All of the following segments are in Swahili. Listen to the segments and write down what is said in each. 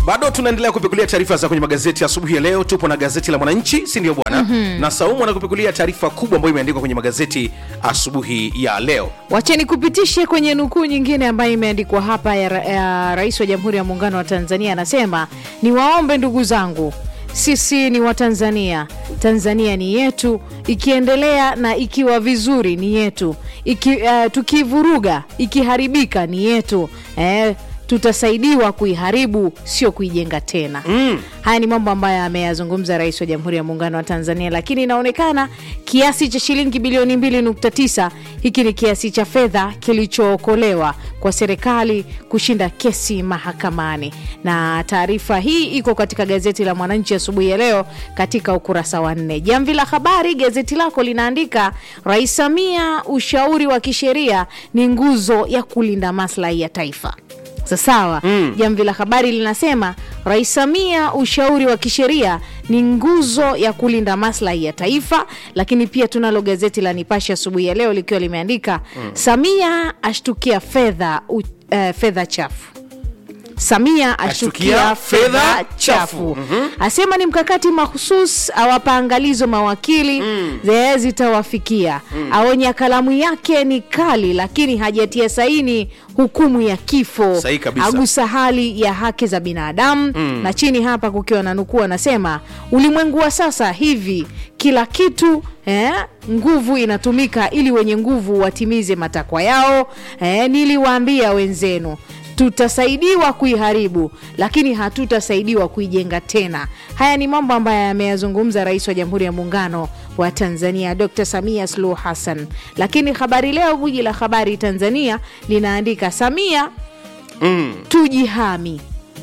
bado tunaendelea kupekulia taarifa za kwenye magazeti asubuhi ya leo tupo na gazeti la mwananchi si ndio bwana mm-hmm. na saumu anakupekulia taarifa kubwa ambayo imeandikwa kwenye magazeti asubuhi ya leo wacheni kupitishe kwenye nukuu nyingine ambayo imeandikwa hapa ya, ra- ya rais wa jamhuri ya muungano wa tanzania anasema niwaombe ndugu zangu sisi ni watanzania tanzania ni yetu ikiendelea na ikiwa vizuri ni yetu Iki, uh, tukivuruga ikiharibika ni yetu eh, tutasaidiwa kuiharibu sio kuijenga tena mm. haya ni mambo ambayo ameyazungumza rais wa jamhuri ya muungano wa tanzania lakini inaonekana kiasi cha shilingi bilioni 2.9 hiki ni kiasi cha fedha kilichookolewa kwa serikali kushinda kesi mahakamani na taarifa hii iko katika gazeti la mwananchi asubuhi ya leo katika ukurasa wa nne jamvi la habari gazeti lako linaandika rais samia ushauri wa kisheria ni nguzo ya kulinda maslahi ya taifa sasawa mm. jamvi la habari linasema rais samia ushauri wa kisheria ni nguzo ya kulinda maslahi ya taifa lakini pia tunalo gazeti la nipashe asubuhi ya leo likiwa limeandika mm. samia ashtukia fedha uh, fedha chafu samia ashtukia Ashtukia fedha fedha chafu. chafu mm-hmm. asema ni mkakati mahusus awapa angalizo mawakili mm. zitawafikia mm. aonya kalamu yake ni kali lakini hajatia saini hukumu ya kifo Sahihi kabisa. agusa hali ya haki za binadamu mm. na chini hapa kukiwa na nukuu anasema ulimwengu wa sasa hivi kila kitu eh, nguvu inatumika ili wenye nguvu watimize matakwa yao eh, niliwaambia wenzenu tutasaidiwa kuiharibu lakini hatutasaidiwa kuijenga tena haya ni mambo ambayo ameyazungumza rais wa jamhuri ya muungano wa tanzania dr samia suluhu hassan lakini habari leo guji la habari tanzania linaandika samia mm. tujihami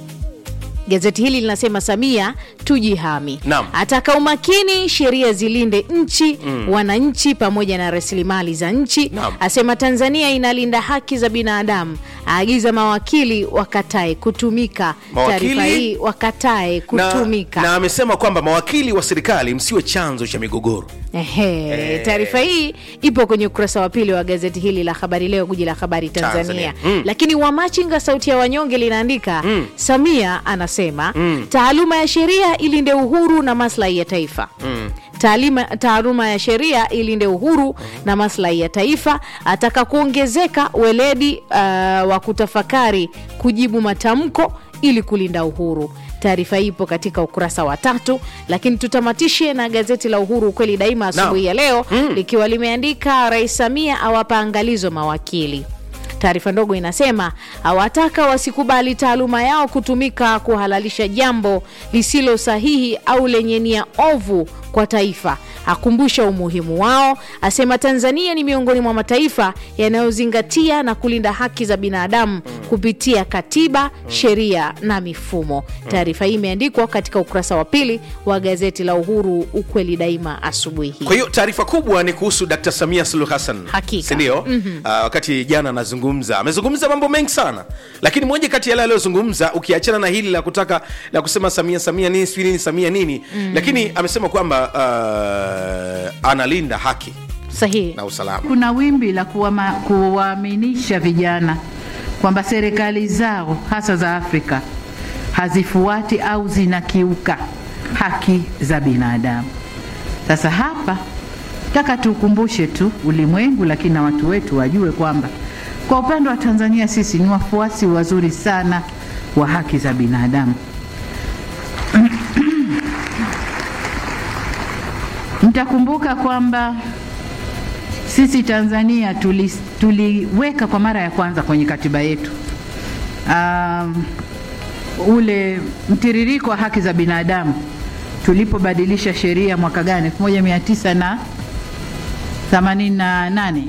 gazeti hili linasema samia tujihami Naam. ataka umakini sheria zilinde nchi mm. wananchi pamoja na rasilimali za nchi Naam. asema tanzania inalinda haki za binadamu aagiza mawakili wakatae kutumika Mawakili? taarifa hii wakatae kutumika na, na amesema kwamba mawakili wa serikali msiwe chanzo cha migogoro Ehe, taarifa hii ipo kwenye ukurasa wa pili wa gazeti hili la habari leo guji la habari tanzania, Tanzania. Mm. lakini wamachinga sauti ya wanyonge linaandika mm. samia anasema mm. taaluma ya sheria ilinde uhuru na maslahi ya taifa mm. Taalima, taaluma ya sheria ilinde uhuru na maslahi ya taifa ataka kuongezeka weledi uh, wa kutafakari kujibu matamko ili kulinda uhuru taarifa hii ipo katika ukurasa wa tatu lakini tutamatishe na gazeti la uhuru ukweli daima asubuhi ya leo mm. likiwa limeandika rais samia awapa angalizo mawakili taarifa ndogo inasema awataka wasikubali taaluma yao kutumika kuhalalisha jambo lisilo sahihi au lenye nia ovu kwa taifa akumbusha umuhimu wao asema tanzania ni miongoni mwa mataifa yanayozingatia na kulinda haki za binadamu kupitia katiba sheria na mifumo taarifa hii imeandikwa katika ukurasa wa pili wa gazeti la uhuru ukweli daima asubuhi hii kwa hiyo taarifa kubwa ni kuhusu dkt samia suluhu hassan Hakika. sindio mm-hmm. uh, wakati jana anazungumza amezungumza mambo mengi sana lakini moja kati ya yale aliyozungumza ukiachana na hili la kutaka la kusema samia samia nini sijui nini samia nini mm. lakini amesema kwamba uh, analinda haki sahihi na usalama Kuna wimbi la kuwama- kuwaaminisha vijana kwamba serikali zao hasa za Afrika hazifuati au zinakiuka haki za binadamu. Sasa hapa taka tukumbushe tu ulimwengu, lakini na watu wetu wajue kwamba kwa upande wa Tanzania sisi ni wafuasi wazuri sana wa haki za binadamu. Mtakumbuka kwamba sisi Tanzania tuli, tuliweka kwa mara ya kwanza kwenye katiba yetu um, ule mtiririko wa haki za binadamu tulipobadilisha sheria mwaka gani 1900 na 88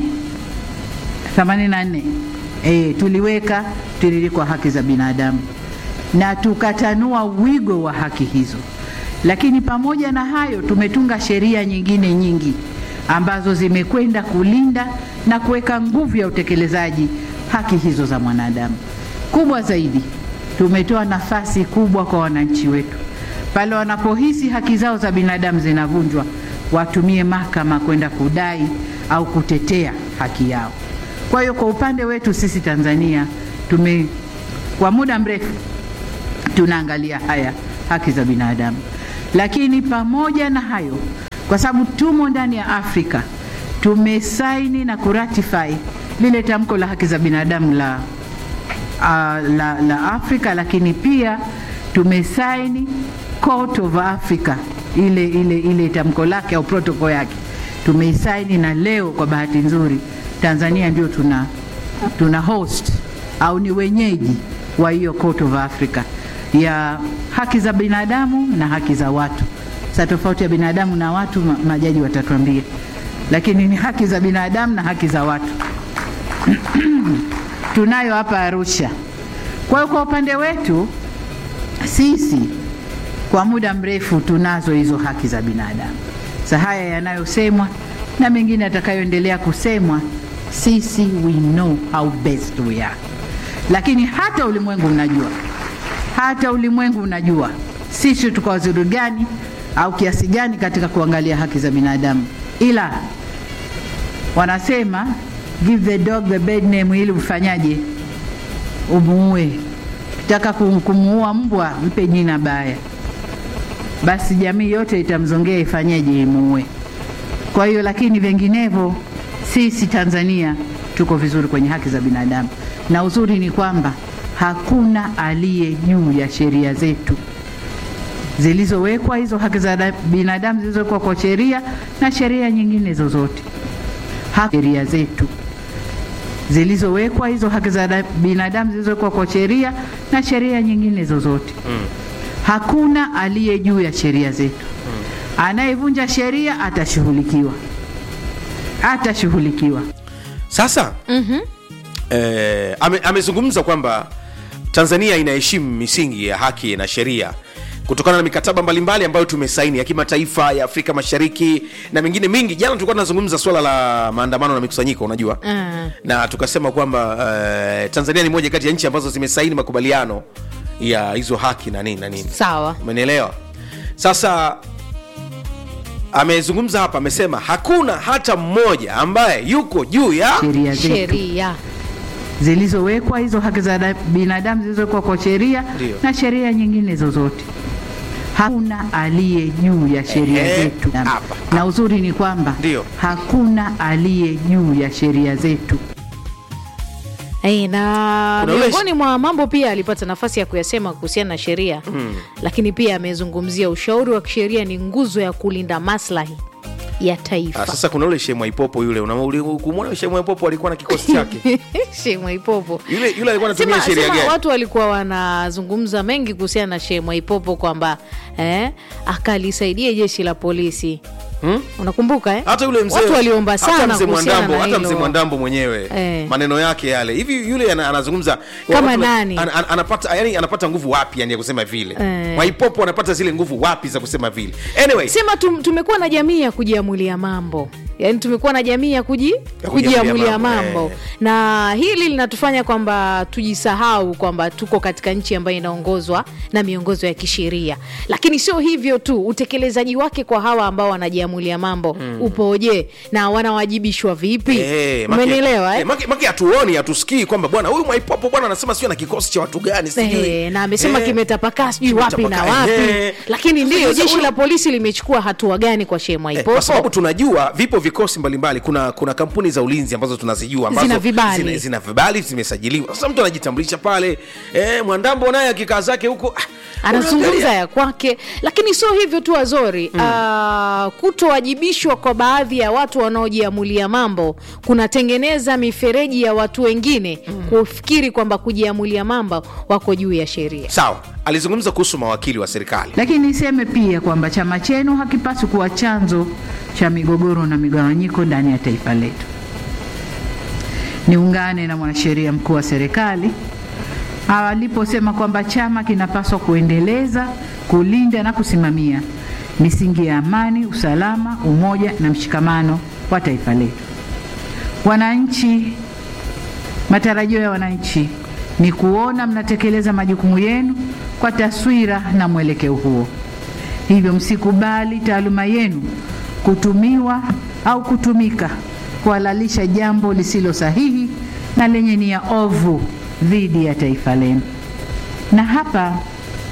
84 eh, tuliweka mtiririko wa haki za binadamu na tukatanua wigo wa haki hizo, lakini pamoja na hayo tumetunga sheria nyingine nyingi ambazo zimekwenda kulinda na kuweka nguvu ya utekelezaji haki hizo za mwanadamu. Kubwa zaidi, tumetoa nafasi kubwa kwa wananchi wetu pale wanapohisi haki zao za binadamu zinavunjwa, watumie mahakama kwenda kudai au kutetea haki yao. Kwa hiyo kwa upande wetu sisi Tanzania tume kwa muda mrefu tunaangalia haya haki za binadamu. Lakini pamoja na hayo, kwa sababu tumo ndani ya Afrika, tumesaini na kuratify lile tamko la haki za binadamu la, uh, la, la Afrika, lakini pia tumesaini Court of Africa ile, ile, ile tamko lake au protocol yake tumeisaini, na leo kwa bahati nzuri Tanzania ndio tuna, tuna host au ni wenyeji wa hiyo Court of Africa ya haki za binadamu na haki za watu. Sasa tofauti ya binadamu na watu ma, majaji watatuambia, lakini ni haki za binadamu na haki za watu tunayo hapa Arusha. Kwa hiyo kwa upande wetu sisi kwa muda mrefu tunazo hizo haki za binadamu. Sasa haya yanayosemwa na mengine yatakayoendelea kusemwa, sisi we know how best we are, lakini hata ulimwengu unajua, hata ulimwengu unajua sisi tuko wazuri gani au kiasi gani katika kuangalia haki za binadamu, ila wanasema give the dog the bad name, ili ufanyaje? Umuue. Kitaka kumuua mbwa, mpe jina baya basi jamii yote itamzongea ifanyeje? Imuue. Kwa hiyo lakini vinginevyo, sisi Tanzania tuko vizuri kwenye haki za binadamu, na uzuri ni kwamba hakuna aliye juu ya sheria zetu zilizowekwa, hizo haki za binadamu zilizowekwa kwa sheria na sheria nyingine zozote. Sheria zetu zilizowekwa, hizo haki za binadamu zilizowekwa kwa sheria na sheria nyingine zozote mm. Hakuna aliye juu ya sheria zetu. Anayevunja sheria atashughulikiwa, atashughulikiwa. Sasa eh, ame, amezungumza kwamba Tanzania inaheshimu misingi ya haki na sheria kutokana na mikataba mbalimbali ambayo tumesaini ya kimataifa ya Afrika Mashariki na mengine mingi. Jana tulikuwa tunazungumza swala la maandamano na mikusanyiko, unajua Mm. na tukasema kwamba eh, Tanzania ni moja kati ya nchi ambazo zimesaini makubaliano ya hizo haki na nini na nini Sawa. umenielewa sasa amezungumza hapa amesema hakuna hata mmoja ambaye yuko juu ya Sheria zetu Sheria. zilizowekwa, hizo haki za binadamu zilizowekwa kwa sheria Ndio. na sheria nyingine zozote. Hakuna aliye juu ya sheria Ehe, zetu, hapa. na uzuri ni kwamba Ndio. hakuna aliye juu ya sheria zetu. Eh, na Kuna ule- miongoni mwa mambo pia alipata nafasi ya kuyasema kuhusiana na sheria lakini pia amezungumzia ushauri wa kisheria ni nguzo ya kulinda maslahi ya Ah, taifa. sasa kuna ule Shehe Mwaipopo yule unamwona kumwona Shehe Mwaipopo alikuwa na kikosi chake Shehe Mwaipopo yule yule alikuwa anatumia Sema, sheria sema gani watu walikuwa wanazungumza mengi kuhusiana na Shehe Mwaipopo kwamba eh, akalisaidia jeshi la polisi Hmm? unakumbuka eh? hata yule mzee watu waliomba hata sana mzee kuhusiana Mwandambo na hata mzee hilo. Mwandambo mwenyewe Eh. maneno yake yale hivi yule ana- anazungumza Kama watu- nani? an, an, anapata yani anapata nguvu wapi yani ya kusema vile Eh. Mwaipopo anapata zile nguvu wapi za kusema vile anyway sema tum, tumekuwa na jamii ya kujiamulia mambo yaani tumekuwa na jamii ya kuji, kujiamulia kujiamulia mambo, mambo, eh. na hili linatufanya kwamba tujisahau kwamba tuko katika nchi ambayo inaongozwa na miongozo ya kisheria lakini sio hivyo tu utekelezaji wake kwa hawa ambao wanajiamulia mambo upoje na wanawajibishwa vipi Eh, maki- umenielewa eh, eh? maki- maki hatuoni hatusikii kwamba bwana huyu Mwaipopo bwana anasema sio na kikosi cha watu gani sijui Eh, na amesema Eh, kimetapakaa sijui wapi na kimetapakaa, wapi eh. lakini ndio Sasa jeshi huyu- la polisi limechukua hatua gani kwa Shehe Eh, Mwaipopo kwa sababu tunajua vipo vikosi mbalimbali kuna kuna kampuni za ulinzi ambazo tunazijua ambazo Zina vibali. zina, zina vibali zimesajiliwa sasa mtu anajitambulisha pale eh, mwandambo naye akikaa zake huko ah, anazungumza unaangalia. ya kwake lakini sio hivyo tu azori mm. uh, kutowajibishwa kwa baadhi ya watu wanaojiamulia mambo kunatengeneza mifereji ya watu wengine mm. kufikiri kwamba kujiamulia mambo wako juu ya sheria sawa alizungumza kuhusu mawakili wa serikali Lakini niseme pia kwamba chama chenu hakipaswi kuwa chanzo cha migogoro na migawanyiko ndani ya taifa letu. Niungane na mwanasheria mkuu wa serikali aliposema kwamba chama kinapaswa kuendeleza, kulinda na kusimamia misingi ya amani, usalama, umoja na mshikamano wa taifa letu. Wananchi Matarajio ya wananchi ni kuona mnatekeleza majukumu yenu kwa taswira na mwelekeo huo. Hivyo msikubali taaluma yenu kutumiwa au kutumika kuhalalisha jambo lisilo sahihi na lenye nia ovu dhidi ya taifa lenu. Na hapa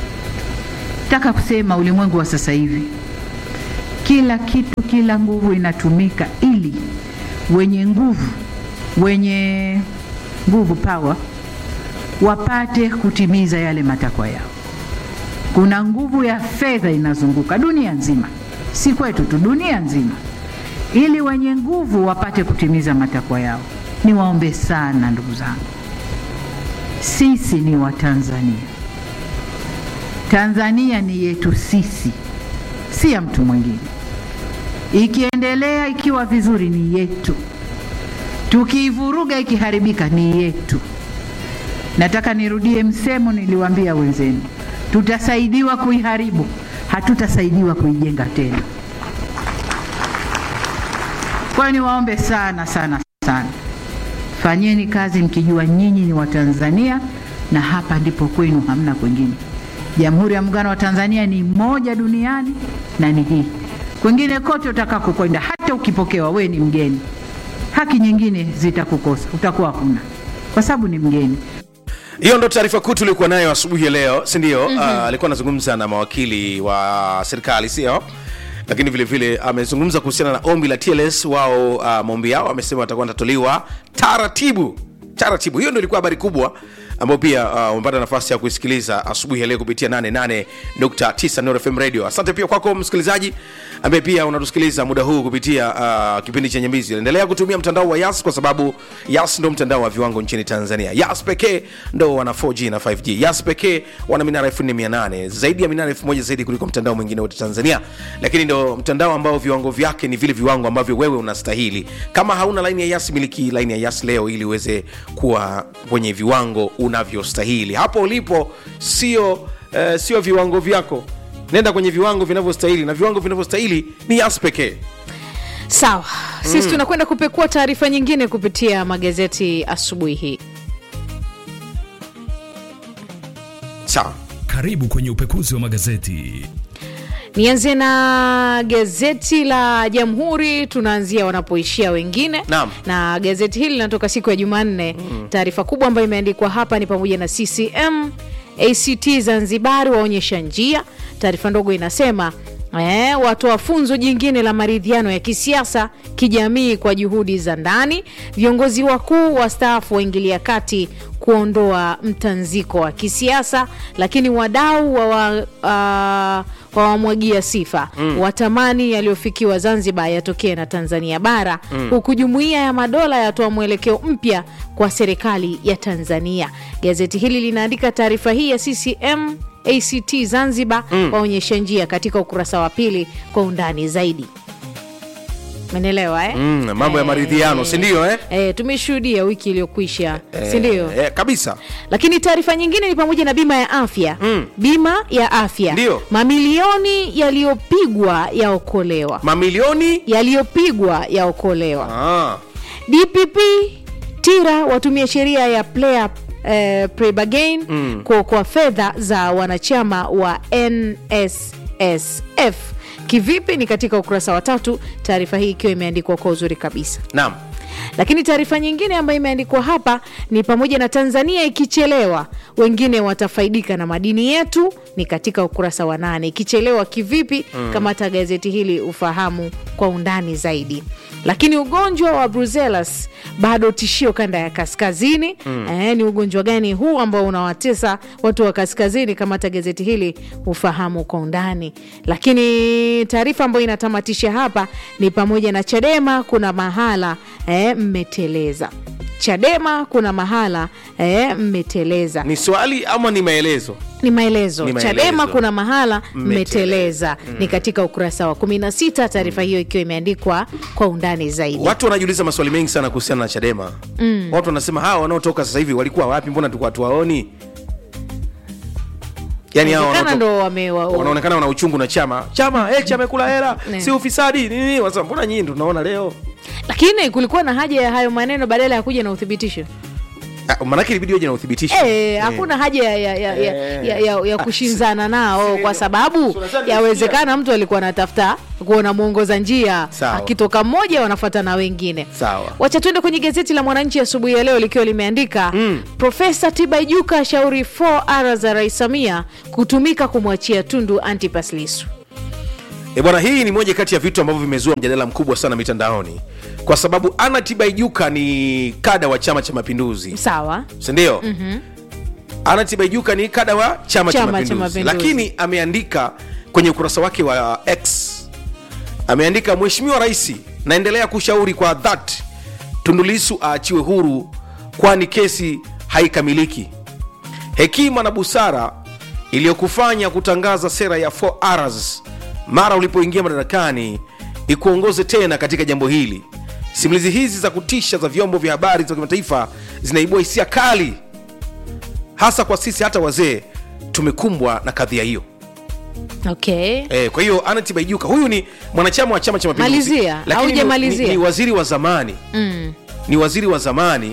Nataka kusema ulimwengu wa sasa hivi, kila kitu, kila nguvu inatumika ili wenye nguvu, wenye nguvu power, wapate kutimiza yale matakwa yao. Kuna nguvu ya fedha inazunguka dunia nzima, si kwetu tu, dunia nzima, ili wenye nguvu wapate kutimiza matakwa yao. Niwaombe sana ndugu zangu, sisi ni Watanzania. Tanzania ni yetu sisi, si ya mtu mwingine. Ikiendelea ikiwa vizuri ni yetu, tukiivuruga ikiharibika ni yetu. Nataka nirudie msemo niliwaambia wenzenu, tutasaidiwa kuiharibu, hatutasaidiwa kuijenga tena. Kwa hiyo niwaombe sana sana sana, fanyeni kazi mkijua nyinyi ni Watanzania na hapa ndipo kwenu, hamna kwingine. Jamhuri ya Muungano wa Tanzania ni moja duniani na ni hii. Kwingine kote utakako kwenda, hata ukipokewa, we ni mgeni, haki nyingine zitakukosa, utakuwa huna kwa sababu ni mgeni. hiyo ndo taarifa kuu tuliokuwa nayo asubuhi ya leo si ndio mm-hmm. uh, alikuwa anazungumza na mawakili wa serikali sio lakini vile vile amezungumza kuhusiana na ombi la tls wao uh, maombi yao amesema watakuwa natatuliwa taratibu taratibu hiyo ndo ilikuwa habari kubwa ambayo pia uh, umepata nafasi ya kuisikiliza asubuhi ya leo kupitia 88.9 Nuru FM radio asante pia kwako msikilizaji ambaye pia unatusikiliza muda huu kupitia uh, kipindi cha nyambizi endelea kutumia mtandao wa yas kwa sababu yas ndo mtandao wa viwango nchini tanzania yas pekee ndo wana 4g na 5g yas pekee wana minara 4800 zaidi ya minara 1000 zaidi kuliko mtandao mwingine wote tanzania lakini ndo mtandao ambao viwango vyake ni vile viwango ambavyo wewe unastahili kama hauna laini ya yas miliki laini ya yas leo ili uweze kuwa kwenye viwango unavyostahili hapo ulipo sio uh, sio viwango vyako nenda kwenye viwango vinavyostahili na viwango vinavyostahili ni yas pekee sawa sisi tunakwenda kupekua taarifa nyingine kupitia magazeti asubuhi hii sawa Karibu kwenye upekuzi wa magazeti. nianze na gazeti la jamhuri tunaanzia wanapoishia wengine Naam. na gazeti hili linatoka siku ya jumanne mm. taarifa kubwa ambayo imeandikwa hapa ni pamoja na ccm act zanzibari waonyesha njia taarifa ndogo inasema Eh, watoa funzo jingine la maridhiano ya kisiasa kijamii kwa juhudi za ndani viongozi wakuu wastaafu waingilia kati kuondoa mtanziko wa kisiasa lakini wadau wa, wa, uh, wawamwagia sifa mm. watamani yaliyofikiwa zanzibar yatokee na tanzania bara mm. huku jumuiya ya madola yatoa mwelekeo mpya kwa serikali ya tanzania gazeti hili linaandika taarifa hii ya ccm act zanzibar mm. waonyesha njia katika ukurasa wa pili kwa undani zaidi menelewa eh? mm, mambo ya maridhiano si ndio eh? Eh, tumeshuhudia wiki iliyokwisha sindio eh, kabisa lakini taarifa nyingine ni pamoja na bima ya afya Mm. bima ya afya Ndio. mamilioni yaliyopigwa yaokolewa mamilioni yaliyopigwa yaokolewa ah. dpp tira watumia sheria ya player eh, prebagain mm. kuokoa fedha za wanachama wa nssf kivipi ni katika ukurasa wa tatu taarifa hii ikiwa imeandikwa kwa uzuri kabisa naam lakini taarifa nyingine ambayo imeandikwa hapa ni pamoja na tanzania ikichelewa wengine watafaidika na madini yetu ni katika ukurasa wa nane ikichelewa kivipi mm. kamata gazeti hili ufahamu kwa undani zaidi lakini ugonjwa wa brucellosis bado tishio kanda ya kaskazini mm. eh, ni ugonjwa gani huu ambao unawatesa watu wa kaskazini kamata gazeti hili ufahamu kwa undani lakini taarifa ambayo inatamatisha hapa ni pamoja na chadema kuna mahala eh, mmeteleza chadema kuna mahala eh, mmeteleza ni swali ama ni maelezo ni maelezo Ni maelezo. chadema kuna mahala mmeteleza Mmeteleza. ni katika ukurasa wa 16 taarifa hiyo ikiwa imeandikwa kwa undani zaidi watu wanajiuliza maswali mengi sana kuhusiana na chadema mm. watu wanasema hawa wanaotoka sasa hivi walikuwa wapi mbona tulikuwa tuwaoni yani hawa Inawezekana wanaotoka- ndo wame- wa- wanaonekana wana uchungu na chama chama eh, chama kula hela Ne. si ufisadi nini wanasema mbona nyinyi ndo tunaona leo lakini kulikuwa na haja ya hayo maneno badala ya kuja na uthibitisho Ah, manake ilibidi waje na uthibitisho Eh, hakuna haja ya, ya, ya, ya, ya, ya, ya kushinzana nao kwa sababu Tunasema yawezekana mtu alikuwa anatafuta kuona mwongoza njia Sawa. akitoka mmoja wanafuata na wengine Sawa. wacha tuende kwenye gazeti la mwananchi asubuhi ya leo likiwa limeandika mm. profesa tibaijuka ashauri 4r za rais samia kutumika kumwachia tundu antipas lisu E bwana, hii ni moja kati ya vitu ambavyo vimezua mjadala mkubwa sana mitandaoni, kwa sababu Anna Tibaijuka ni kada wa Chama cha Mapinduzi, sawa sindio? mm-hmm. Anna Tibaijuka ni kada wa Chama, cha Chama cha Mapinduzi, Mapinduzi. lakini ameandika kwenye ukurasa wake wa X, ameandika Mheshimiwa Rais, naendelea kushauri kwa dhati Tundu Lissu aachiwe huru, kwani kesi haikamiliki. Hekima na busara iliyokufanya kutangaza sera ya 4Rs mara ulipoingia madarakani ikuongoze tena katika jambo hili. Simulizi hizi za kutisha za vyombo vya habari za kimataifa zinaibua hisia kali, hasa kwa sisi hata wazee tumekumbwa na kadhia hiyo. okay Eh, kwa hiyo Anna Tibaijuka huyu ni mwanachama wa Chama cha Mapinduzi, Malizia, lakini ni, haujamalizia. ni, ni waziri wa zamani mm. ni waziri wa zamani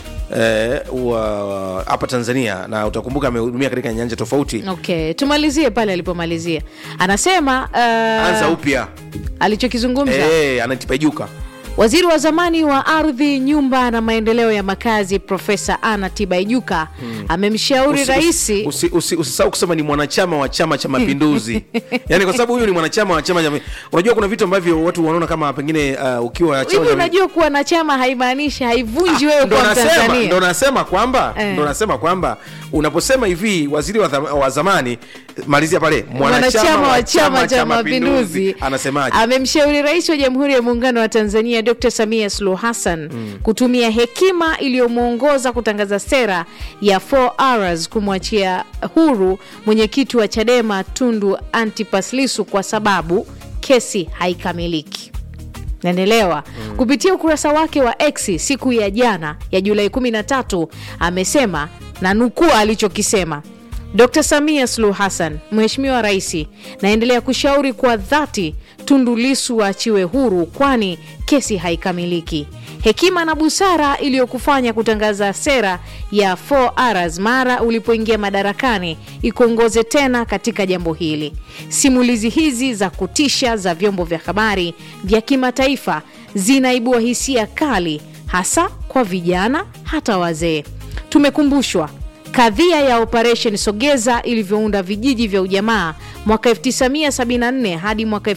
eh, wa hapa Tanzania, na utakumbuka amehudumia katika nyanja tofauti. okay tumalizie pale alipomalizia anasema uh, Anza upya alichokizungumza eh, Anna Tibaijuka Waziri wa zamani wa ardhi, nyumba na maendeleo ya makazi Profesa Anna Tibaijuka amemshauri Usi- rais usi- usi- usi- usisahau kusema ni mwanachama wa chama cha mapinduzi yani kwa sababu huyu ni mwanachama wa chama cha unajua kuna vitu ambavyo watu wanaona kama pengine uh, ukiwa hivi. chama cha Unajua kuwa na chama haimaanishi haivunji wewe ndo kwa nasema, ndo Mtanzania. nasema kwamba Eh. ndo nasema kwamba unaposema hivi waziri wa, dham- wa zamani malizia pale Mwanachama wa Chama cha Mapinduzi anasemaje amemshauri rais wa Jamhuri ya Muungano wa Tanzania Dr. Samia Suluhu Hassan kutumia hekima iliyomwongoza kutangaza sera ya 4Rs kumwachia huru mwenyekiti wa Chadema Tundu Antipas Lissu kwa sababu kesi haikamiliki. naendelewa kupitia ukurasa wake wa X siku ya jana ya Julai 13 amesema na nukuu alichokisema Dr. Samia Suluhu Hassan, Mheshimiwa Rais, naendelea kushauri kwa dhati Tundu Lissu aachiwe huru, kwani kesi haikamiliki. Hekima na busara iliyokufanya kutangaza sera ya 4Rs mara ulipoingia madarakani ikuongoze tena katika jambo hili. Simulizi hizi za kutisha za vyombo vya habari vya kimataifa zinaibua hisia kali, hasa kwa vijana, hata wazee. Tumekumbushwa kadhia ya Operation Sogeza ilivyounda vijiji vya ujamaa mwaka 1974 hadi mwaka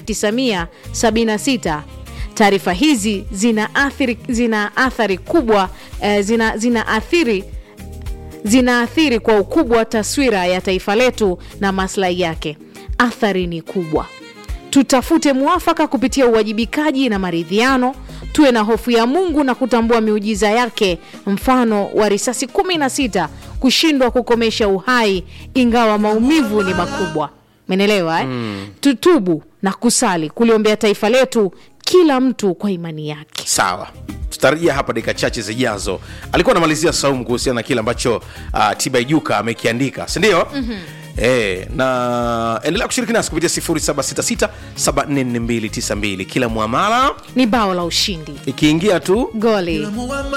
1976. Taarifa hizi zina athiri, zina athari kubwa eh, zina, zina athiri zinaathiri kwa ukubwa taswira ya taifa letu na maslahi yake. Athari ni kubwa. Tutafute mwafaka kupitia uwajibikaji na maridhiano. Tuwe na hofu ya Mungu na kutambua miujiza yake, mfano wa risasi 16 kushindwa kukomesha uhai, ingawa maumivu ni makubwa. Menelewa eh? Tutubu na kusali kuliombea taifa letu, kila mtu kwa imani yake. sawa tutarajia hapa dakika chache zijazo alikuwa anamalizia saumu kuhusiana na kile ambacho uh, tibaijuka amekiandika sindio mm-hmm. E, na endelea kushiriki nasi kupitia 0766744292 kila mwamala Ni bao la ushindi, ikiingia tu goli